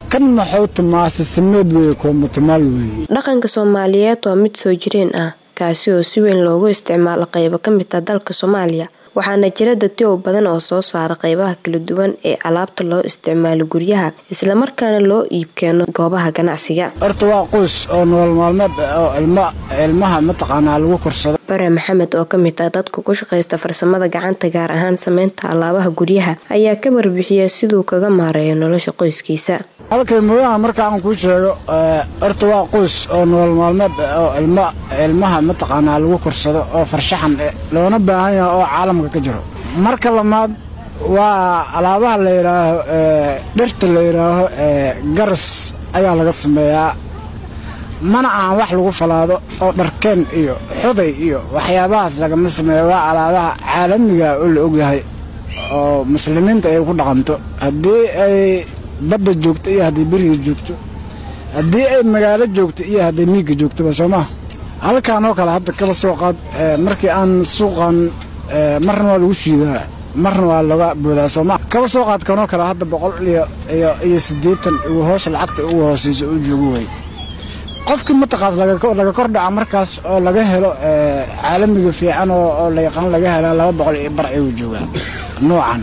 kan maxuu tumaa sisameed weye koomatumaal weye dhaqanka soomaaliyeed waa mid soo jireen ah kaasi oo si weyn loogu isticmaalo qaybo ka mid ah dalka soomaaliya waxaana jira dadyow badan oo soo saara qaybaha kala duwan ee alaabta loo isticmaalo guryaha islamarkaana loo iibkeeno goobaha ganacsiga horta waa qoys oo nolol maalmeed oo ilmaha mataqaanaa lagu korsado bare maxamed oo kamid ah dadka ku shaqaysta farsamada gacanta gaar ahaan sameynta alaabaha guryaha ayaa ka warbixiya siduu kaga maareeyo nolosha qoyskiisa halkay mooyaha marka aan kuu sheego horta waa qoys oo nolol maalmeed oo ilmaha mataqaanaa lagu korsado oo farshaxan loona baahan yaha oo caalamka ka jiro marka lamaad waa alaabaha la yidhaaho dhirta la yidhaaho garas ayaa laga sameeyaa mana aan wax lagu falaado oo dharkeen iyo xuday iyo waxyaabahaas lagama sameeyo waa alaabaha caalamiga oo la ogyahay oo muslimiinta ay ku dhaqanto haddii ay badda joogto iyo haddii beriga joogto haddii ay magaalo joogto iyo hadday miigga joogtoba soo maa halkaan oo kale hadda kaba soo qaad markii aan suuqan marna waa lagu shiidaa marna waa laga boodaa soo maa kaba soo qaad kanoo kale hadda boqol iyo iyo siddeetan ugu hoos lacagta ugu hoosaysa uu joogo way qofkii mataqaas laga kor dhaca markaas oo laga helo caalamiga fiican oo la yaqaan laga hela laba boqol iyo bar ayuu joogaa noocan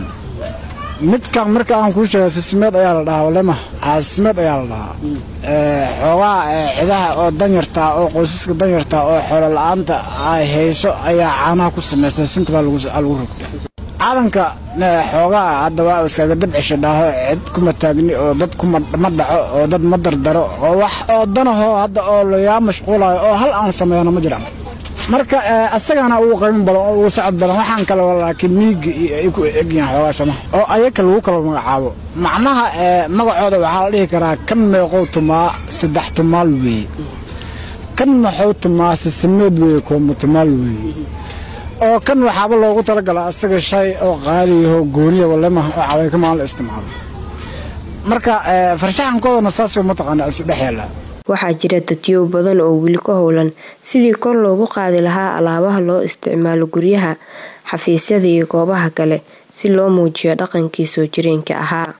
midkan marka aan kuu sheega sismeed ayaa la dhahaa walema sismeed ayaa la dhahaa xoogaa cidaha oo danyartaa oo qoysaska danyartaa oo xoolo la-aanta ay hayso ayaa caanaha ku samaystay sinta baa lagu rogta caalanka xoogaa hadda waa iskaga dabcisha dhaaho cid kuma taagni oo dad kuma dhaco oo dad ma dardaro oo wax oo danahoo hadda oo lagaa mashquulayo oo hal aan sameeyano ma jiraan marka asagana ugu qaymin badan oo ugu socod badan waxaan kale laakiin miiga ay ku egyihiin xoogaa sama oo ayaka lagu kala magacaabo macnaha magacooda waxaa la dhihi karaa kan meeqow tumaa saddex tumaal weeye kan maxuu tumaa sisameed weye koomatumaal weeye oo kan waxaaba loogu talagala asaga shay oo qaaliyaho gooniya walemaha oo cawaykamaan la isticmaalo marka farshaxankoodana saasoo mataqaana isu dhex yaallaa waxaa jira dadyow badan oo weli ka howlan sidii kor loogu qaadi lahaa alaabaha loo isticmaalo guryaha xafiisyada iyo goobaha kale si loo muujiyo dhaqankii soo jireenka ahaa